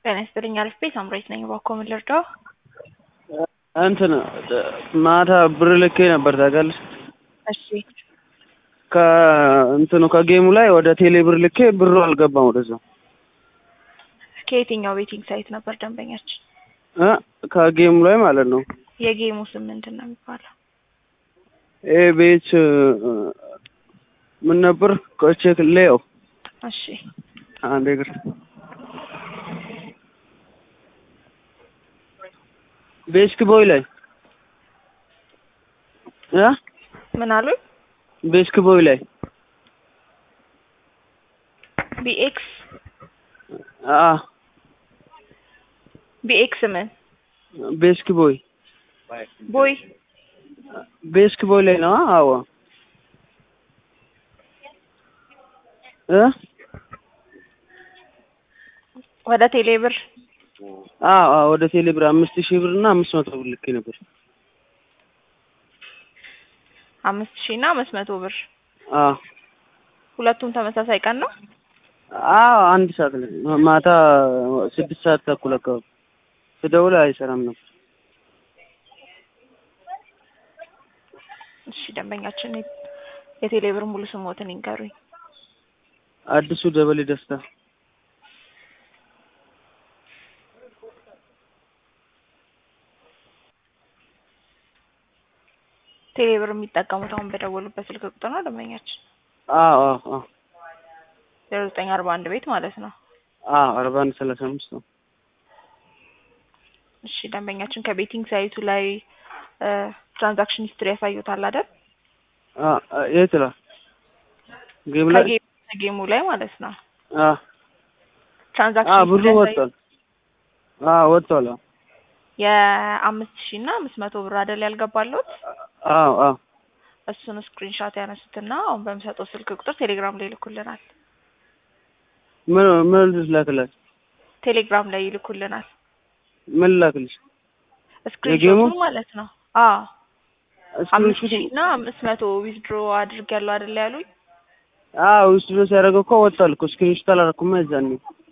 ጤና ይስጥልኝ አሪፍ ቤት አምራች ነኝ። እባክዎ ምን ልርዳው? እንትን ማታ ብር ልኬ ነበር ታውቂያለሽ? እሺ ከእንትኑ ከጌሙ ላይ ወደ ቴሌ ብር ልኬ ብሩ አልገባም ወደዛ ከየትኛው ቤቲንግ ሳይት ነበር ደንበኛችን? እ ከጌሙ ላይ ማለት ነው። የጌሙ ስም ምንድን ነው የሚባለው? ኤ ቤት ምን ነበር ቼክ ሌው እሺ አንድ እግር ቤስክ ቦይ ላይ እ ምን አሉኝ? ቤስክ ቦይ ላይ ቢኤክስ አ ቢኤክስ ምን ቤስክ ቦይ ቦይ ቤስክ ቦይ ላይ ነው። አዎ እ ወደ ቴሌ ብር አዎ አዎ ወደ ቴሌ ብር አምስት ሺህ ብር እና አምስት መቶ ብር ልኬ ነበር። አምስት ሺህ እና አምስት መቶ ብር አዎ ሁለቱም ተመሳሳይ ቀን ነው። አዎ አንድ ሰዓት ላይ ማታ ስድስት ሰዓት ተኩል አካባቢ ስደውል አይሰራም ነበር። እሺ ደንበኛችን የቴሌ ብር ሙሉ ስሞትን ይንገሩኝ። አዲሱ ደበሌ ደስታ ቴሌ ብር የሚጠቀሙት አሁን በደወሉበት ስልክ ቁጥር ነው ደንበኛችን? አዎ አዎ አዎ ዜሮ ዘጠኝ አርባ አንድ ቤት ማለት ነው። አዎ አርባ አንድ ሰላሳ አምስት ነው። እሺ ደንበኛችን ከቤቲንግ ሳይቱ ላይ ትራንዛክሽን ሂስትሪ ያሳዩታል አይደል? አ የት ላይ ጌም ላይ ከጌ- ከጌሙ ላይ ማለት ነው። አ አ ትራንዛክሽን ብሩ ሂስትሪ ወጥቷል። አ ወጥቷል። አዎ የአምስት ሺህ እና አምስት መቶ ብር አይደል ያልገባለት? አዎ አዎ እሱን ስክሪንሾት ያነሱትና አሁን በምሰጠው ስልክ ቁጥር ቴሌግራም ላይ ይልኩልናል። ምን ምን ልላክላችሁ? ቴሌግራም ላይ ይልኩልናል። ምን ልላክልሽ? ስክሪንሾቱን ማለት ነው። አዎ አምስት ስክሪንሹት ሺህ እና አምስት መቶ ዊዝድሮ አድርጌያለሁ አይደል ያሉኝ? አዎ ውስጥ ድረስ ያደረገው እኮ ወጥቷል እኮ ስክሪንሹት አላደረኩም የዛኔ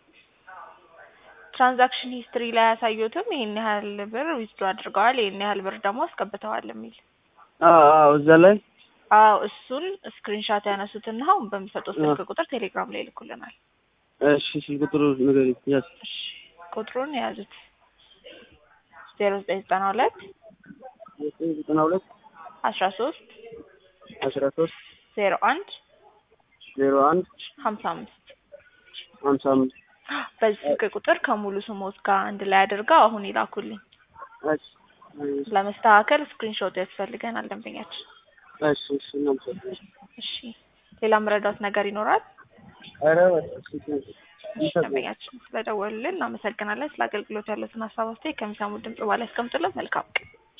ትራንዛክሽን ሂስትሪ ላይ ያሳዩትም ይሄን ያህል ብር ዊዝድሮ አድርገዋል፣ ይሄን ያህል ብር ደግሞ አስገብተዋል የሚል አዎ አዎ እዛ ላይ አዎ እሱን ስክሪንሻት ያነሱትና አሁን በሚሰጠው ስልክ ቁጥር ቴሌግራም ላይ ይልኩልናል። እሺ ስልክ ቁጥሩ ንገሪኝ። ያዝ እሺ ቁጥሩን የያዙት ዜሮ ዘጠኝ ዘጠና ሁለት ዘጠና ሁለት አስራ ሶስት አስራ ሶስት ዜሮ አንድ ዜሮ አንድ ሀምሳ አምስት ሀምሳ አምስት በዚህ ስልክ ቁጥር ከሙሉ ስሞት ጋር አንድ ላይ አድርገው አሁን ይላኩልኝ። እሺ ለመስተካከል ስክሪንሾት ያስፈልገናል ደንበኛችን። እሺ እሺ እናመሰግናለን። እሺ ሌላ መረዳት ነገር ይኖራል? ኧረ በቃ እሺ እሺ ደንበኛችን ስለደወሉልን እናመሰግናለን። ስለ አገልግሎት ያሉትን ሀሳብ አስተያየት ከሚሰሙት ድምጽ በኋላ ያስቀምጡልን። መልካም ቀን